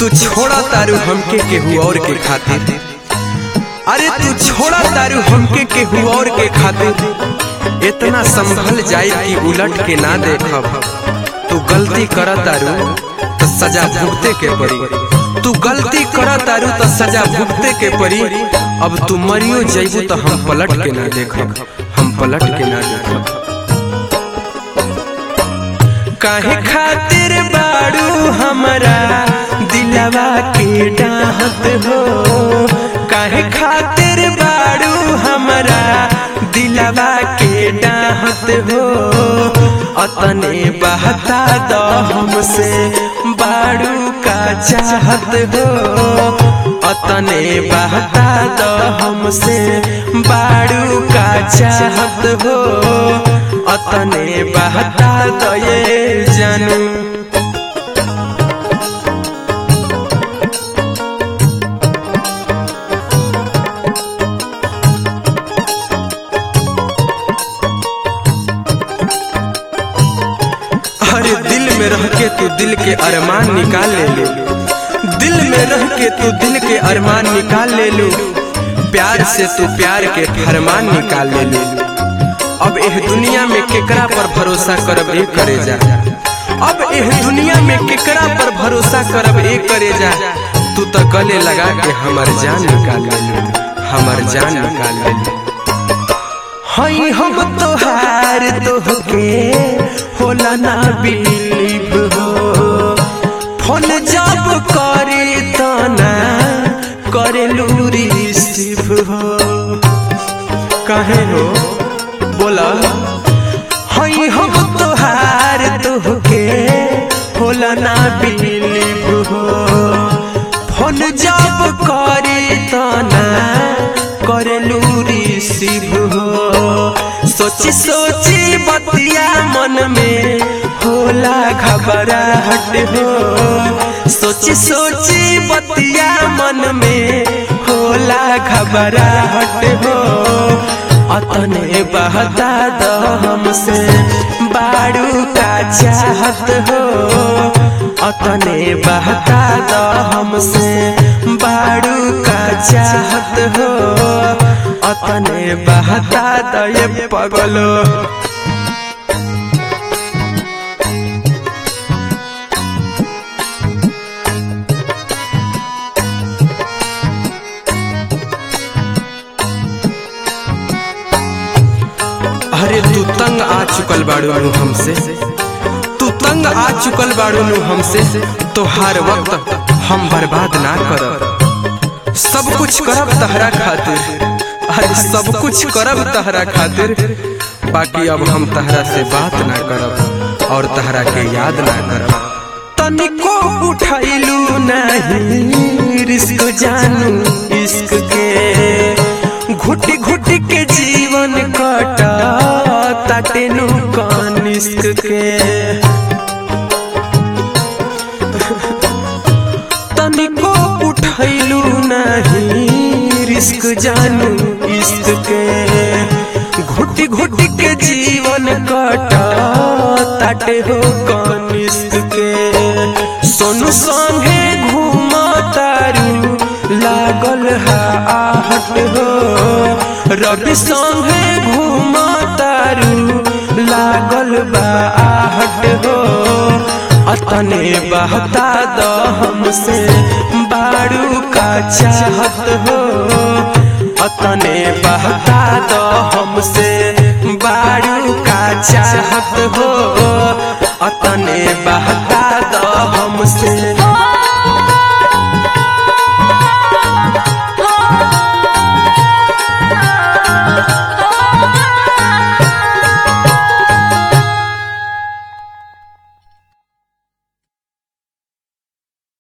तू छोड़ा तारू हमके केहू और के खातिर अरे तू छोड़ा तारू हमके केहू और के खातिर इतना संभल जाए कि उलट के ना देखब तू गलती कर तारू तो सजा भुगते के पड़ी तू गलती कर तारू तो सजा भुगते के पड़ी अब तू मरियो जइबू तो हम पलट के ना देखब हम पलट के ना देखब काहे खातिर बाड़ू हमरा दिलवा के डाहत हो काहे खातिर बाड़ू हमरा दिलवा के डाहत हो अतने बहता दो हमसे बाड़ू का चाहत हो अतने बहता दो हमसे बाड़ू का चाहत हो अतने बहता दो ये जानू अरे दिल में रह के तू दिल के अरमान निकाल ले लो दिल में रह के तू दिल के अरमान निकाल ले लो प्यार से तू प्यार के फरमान निकाल ले लो अब एह दुनिया में केकरा पर भरोसा करब ए करे जा अब एह दुनिया में केकरा पर भरोसा करब ए करे जा तू तो गले लगा के हमर जान निकाल ले लो हमर जान निकाल ले लो हई हम तोहार तोहके होला ना बिलीव हो फोन जब करे तो ना करे लूरी सिफ हो कहे हो बोला हई हम तोहार तोहके होला ना बिलीव हो फोन जब करे तो ना करे लूरी सिफ हो सोची सोची बतिया मन में होला घबराहट हो सोची सोची बतिया मन में होला घबराहट हो अतने बहता दो हमसे बाड़ू का चाहत हो अतने बहता दो हमसे बाड़ू का चाहत हो अतने बहता दो ये पगलो अरे तू तंग आ चुकल बाड़ू नु हमसे तू तंग आ चुकल बाड़ू नु हमसे तो हर वक्त हम बर्बाद ना करब सब कुछ करब तहरा खातिर अरे सब कुछ करब तहरा खातिर बाकी अब हम तहरा से बात ना करब और तहरा के याद ना करब तनिको उठैलू नहीं रिस्क जानू इश्क के घुट घुट के जीवन कटा ताटेनु कानिस्क के तनिको उठैलू नहीं रिस्क जानू इश्क के घुट घुट के जीवन कटा ताटे हो कानिस्क के सोनू संगे घूमा तारू लागल है आहट हो रवि संगे घूमा तारू लागल बा आहट हो अतने बहता दो हमसे बाड़ू का चाहत हो अतने बहता दो हमसे बाड़ू का चाहत हो अतने बहता